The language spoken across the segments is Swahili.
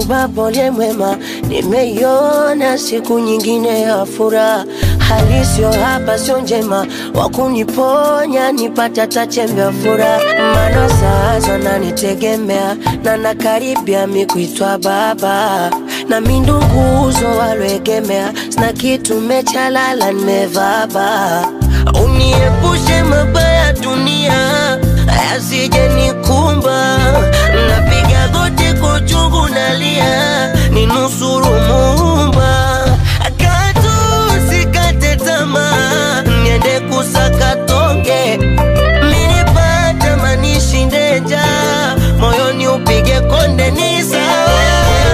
Nashukuru Baba uliye mwema, nimeiona siku nyingine ya furaha. Hali sio hapa, sio njema, wakuniponya nipate hata chembe ya furaha. Maana sasa nanitegemea na nakaribia mi kuitwa baba, na mi nduguzo walioegemea, sina kitu mechalala, nimevaba. Uniepushe mabaya dunia yasije nikumba, napiga goti kwa uchungu nalia, ninusuru Muumba, katu sikate tamaa, niende kusaka tonge, minipata manishinde njaa, moyoni upige konde, ni sawa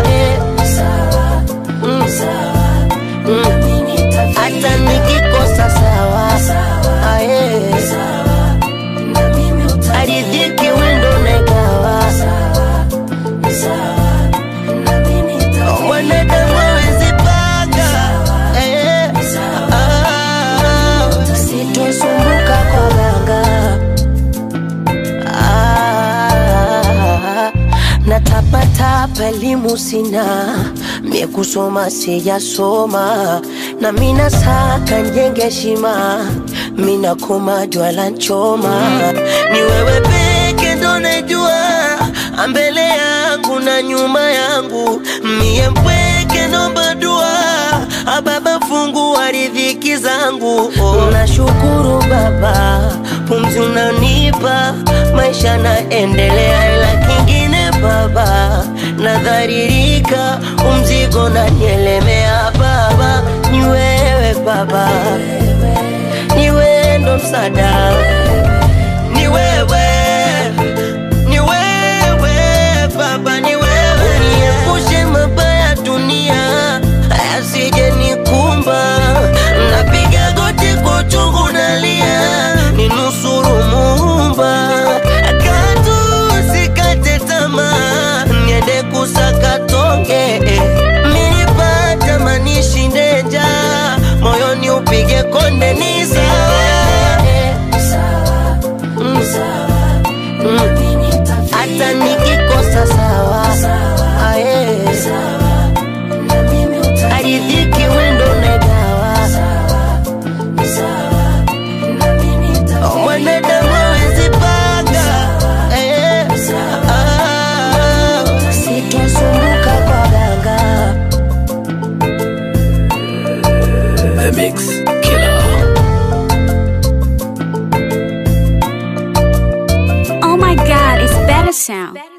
Mm. Mm. hata nikikosa sawa Aye. aridhiki wendo negawa mwanadamu hawezi panga Eh. Ah. sitosumbuka kwa ganga Ah, natapatapa elimu sina mie kusoma sijasoma na mina saka njenge heshima mina koma jwala nchoma ni wewe peke ndo najua mbele yangu na nyuma yangu mie mpweke nomba dua ababa fungu wa riziki zangu oh. nashukuru baba pumzi unanipa maisha naendelea ila kingine baba nadharirika umzigo nanielemea baba ni wewe baba ni wewe ndo msada ni wewe ni wewe baba ni wewe niepushe mabaya dunia asije nikumba napiga goti kwa uchungu nalia ninusuru muumba katu sikate tamaa niende kusaka tonge minipata manishinde njaa moyoni upige konde ni sawa Mm. Mm. hata nikikosa sawa Aye. aridhiki wendo negawa mwanadamu hawezi panga Eh. Ah. sitosumbuka kwa ganga The Mix Killer. Oh my god, it's better sound.